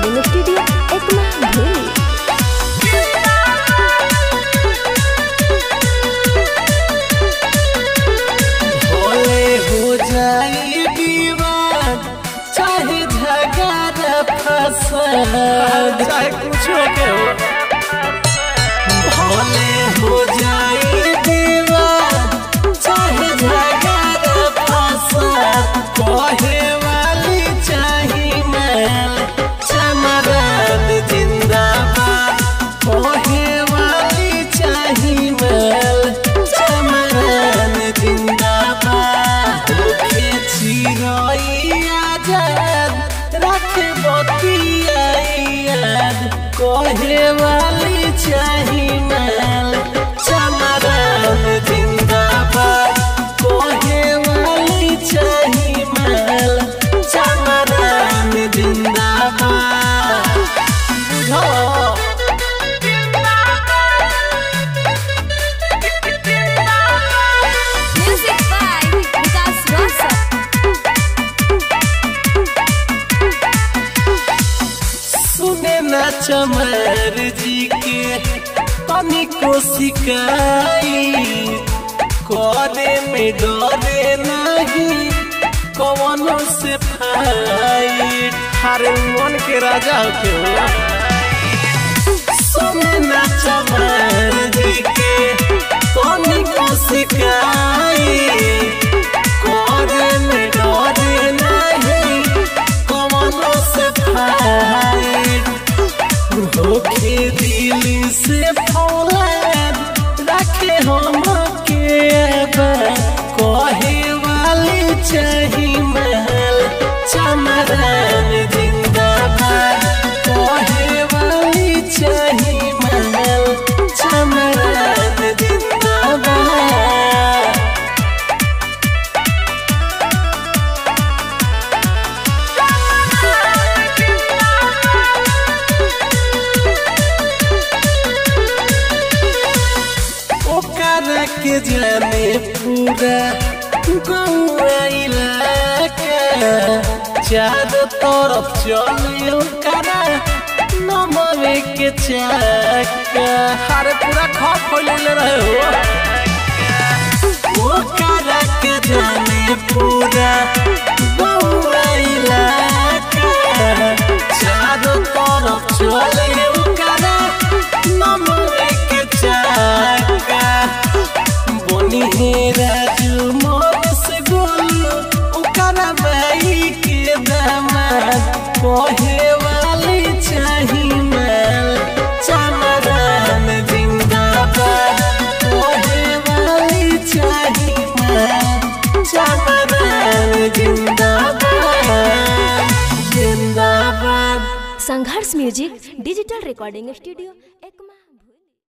recording studio Ekma भूली भोले हो जाई विवाद चाहे झगड़ा फसाद चाहे कुछ हो के हो भोले हो जाई विवाद चाहे झगड़ा फसाद कहे वाली चाही मैल चमरान जिंदाबाद कहे वाली चाही मैल चमरान जिंदाबाद मुखे चिरई आजाद रखे बतिया याद कहे वाली चाही मैल चमरान जिंदाबाद कहे वाली चाही मैल चमरान जिंदाबाद बुझो म्यूजिक बाय विकास रोशन सुने न चमर जी के तनी को सिकाई करे में डरे नहीं कवनो से फाइट हरे मन के राजा के हो सुने न चमर जी के तनी को सिकाई करे में डरे नहीं कवनो से फाइट होके दिल से फौलाद रखे हम के आबाद कहे वाली चाही महल चमरान जिंदाबाद कहे वाली चाही महल चमरान जिंदाबाद ओकरा के जाने पूरा गौआ इलाका चारों तरफ चले ओकरा नमवे के चाका हरे पूरा खप फैले रहे हो ओकरा के जाने पूरा गौआ इलाका चारों तरफ चले ओकरा नमवे के चाका बनी हे राजू मोर से गोलू ओकरा बाई के दामाद कहे वाली चाही माल चमरान जिंदाबाद कहे वाली चाही माल चमरान जिंदाबाद जिंदाबाद Sangharsh music digital recording studio